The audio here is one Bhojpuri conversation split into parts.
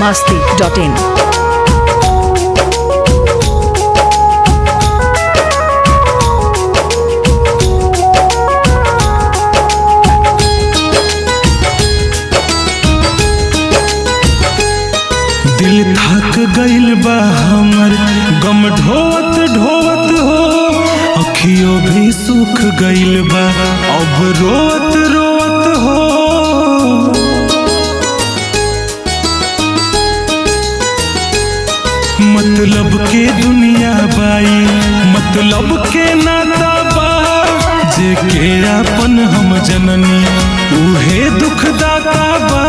masti.in. दिल थक गइल बा हमर गम ढोवत ढोवत हो अखियों भी सूख गइल बा अब रोवत रोवत हो मतलब के दुनिया बाई मतलब के नाता बा जे के अपन हम जननी उहे दुखदाता बा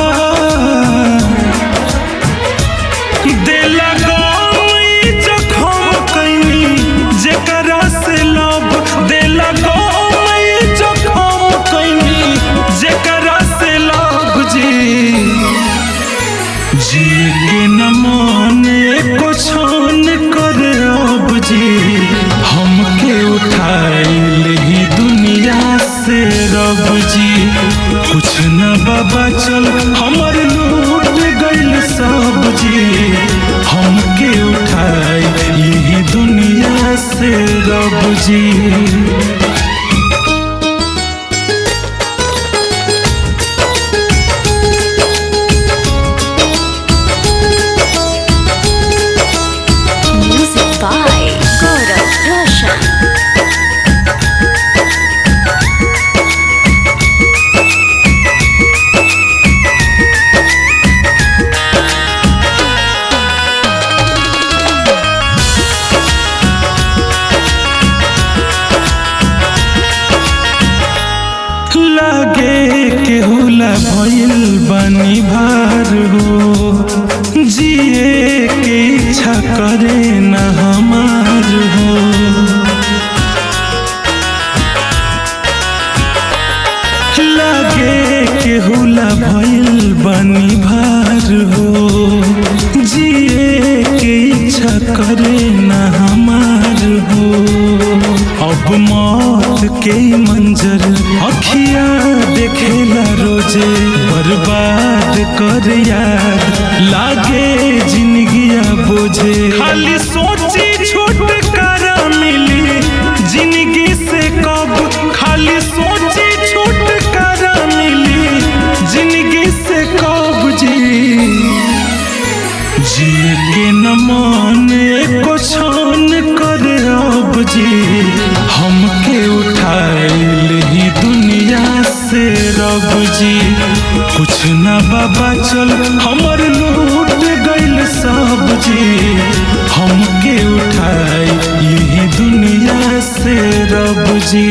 देला गई जखम कैनी जेकरा से लब देला गई जखम कैनी जेकरा से लब जी जिए के न माने को छान कर अब जी हमके उठाइल ही दुनिया से रब जी कुछ न बाबा चल हमर लूट गइल सब जी हमके उठाइल ही दुनिया से रब जी Music by Gaurav Roshan. लागे के होला भइल बानी भार हो जिए के इच्छा करे न हमार हो लागे के होला भइल बानी भार हो जिए के इच्छा करे न हमार हो अब मौत के मंजर अखिया देखेला रोजे बर्बाद कर यार लागे जिंदगिया बोझे खाली सोची छुटकारा मिली जिंदगी से कब खाली सोची छुटकारा मिली जिंदगी से कब जी जिए के न माने को छान कर अब जी हमके उठाइल ही दुनिया से रब जी कुछ न बाबा चल हमर लूट गइल सब जी हमके उठाइल ही दुनिया से रब जी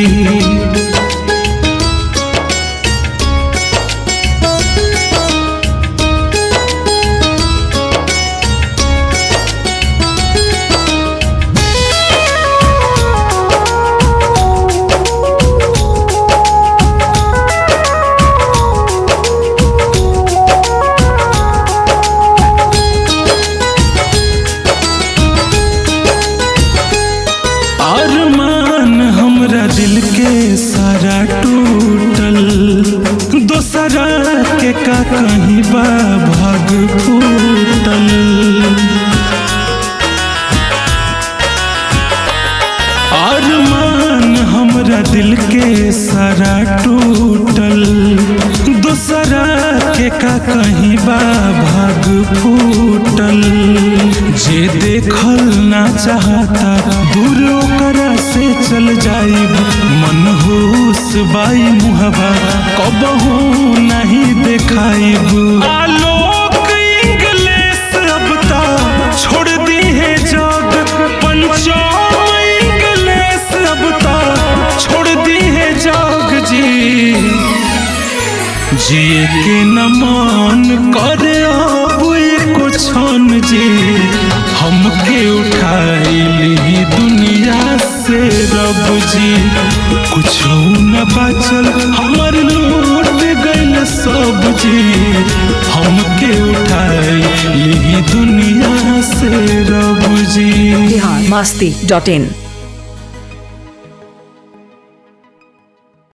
अरमान हमरा दिल के सारा टूटल दोसरा के का कहीं बा भाग फूटल अरमान हमरा दिल के सारा टूटल दोसरा के का कहीं बा भाग फूटल जे देखल ना चाहता दूर ओकरा से चल जाइब मन होश बाई मुहबा कबहू नहीं देखाइब आलोक इंग्लिश अब ता छोड़ दी है जग पंचम इंग्लिश अब ता छोड़ दी है जग जी जिए के न मान करे अब एको क्षण जी हमके उठाइल ही दुनिया से रब जी कुछ न बचल हमर लूट गइल सब जी हमके उठाइल ही दुनिया से रब जी Bihar masti.in.